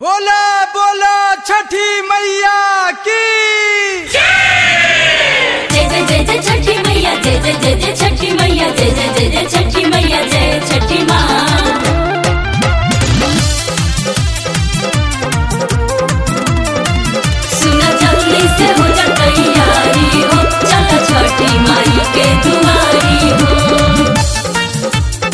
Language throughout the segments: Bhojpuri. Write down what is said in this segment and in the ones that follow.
बोला बोला छठी मैया की जय जय जय जय छठी मैया जय जय जय जय छठी मैया जय जय जय जय छठी मैया जय छठी माँ सुना जल्दी से हो जा तैयारी हो चला छठी माई के दुआरी हो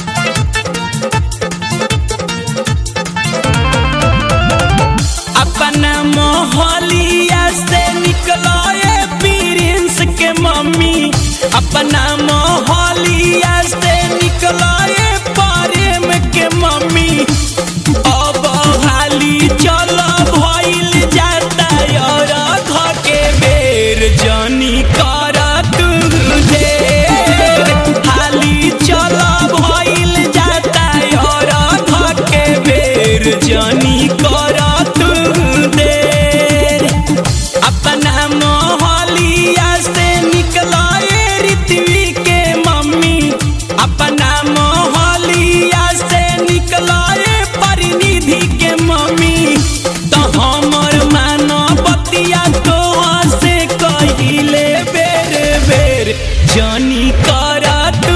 अपना मोहलिया से निकलो ये प्रिंस के मम्मी अपना मोहलिया से निकलो ये प्रेम के मम्मी अब हाली चलो भइल जाता और घर के बेर जनी कर तू ढेर हाली चलो भइल जाता और घर के बेर जनी कर तू देर अपना मोहलिया से निकला ये ऋतवी के मम्मी अपना मोहलिया से निकला ये परिनिधि के मम्मी तो हमर मानो बतिया तो से कहिले बेर बेर जनी कर तू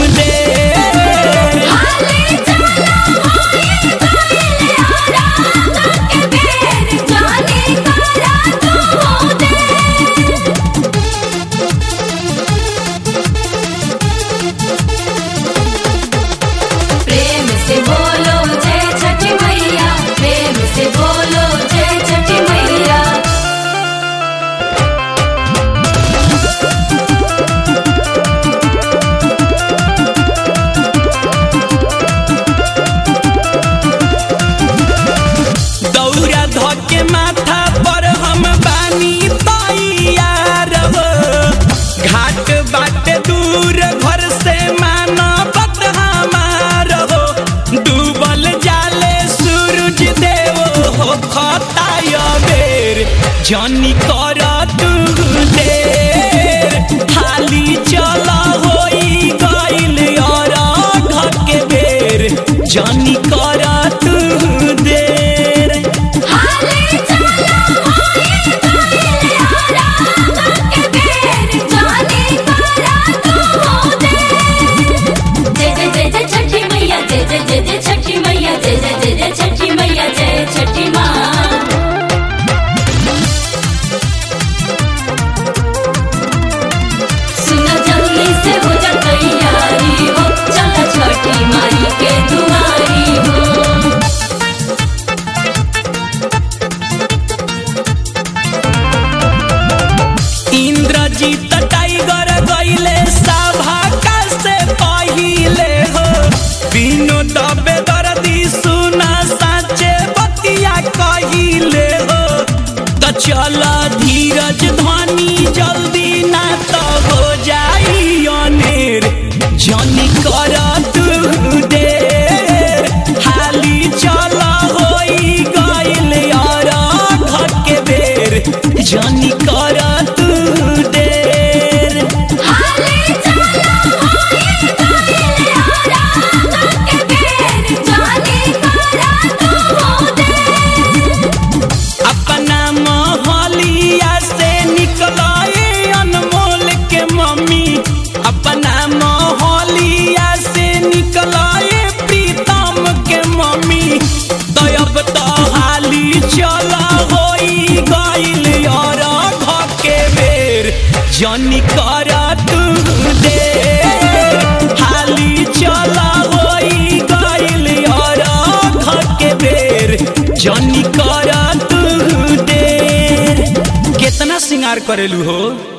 देर हाले चला होए गइले आरा के बेर जाने करा तू दे प्रेम से बोलो जय छठी मैया प्रेम से बोलो जय छठी मैया दौरा धके माथा पर हम बानी तैयार हो घाट बाट दूर घर से मानवत हमार हो डूबल जाले सूरज देव हो खताय बेर जनी कर तू देर हाली चल होई गइल और घर के बेर जनी कर तू देर हाले चला होए गइले आरा के बेर जाने करा तू दे जय जय जय जय छठी मैया जय जय जय जय छठी मैया जय जय जय जय छठी मैया जय छठी माँ सुना जल्दी से हो जा तैयारी हो चला छठी माई के दुआरी हो इंद्रजीत टाइगर गइले सभा का से पहिले हो बिनु दबे दर्दी सुना साचे बतिया कहिले हो त चल धीरज धनी जल्दी ना तो हो जाई अनेर जनी कर तू देर हाली चल होई गइल और घर के बेर जनी कर तू देर हाले चला होए गइले आरा के बेर जाने करा तू दे अपना मोहलिया से निकला ये अनमोल के मम्मी अपना मोहलिया से निकला ये प्रीतम के मम्मी तो अब तो हाली चला होई गइल और घर के बेर जनी कर तू देर हाली चला होई गइल और घर के बेर जनी कर तू देर कितना श्रृंगार करेलू हो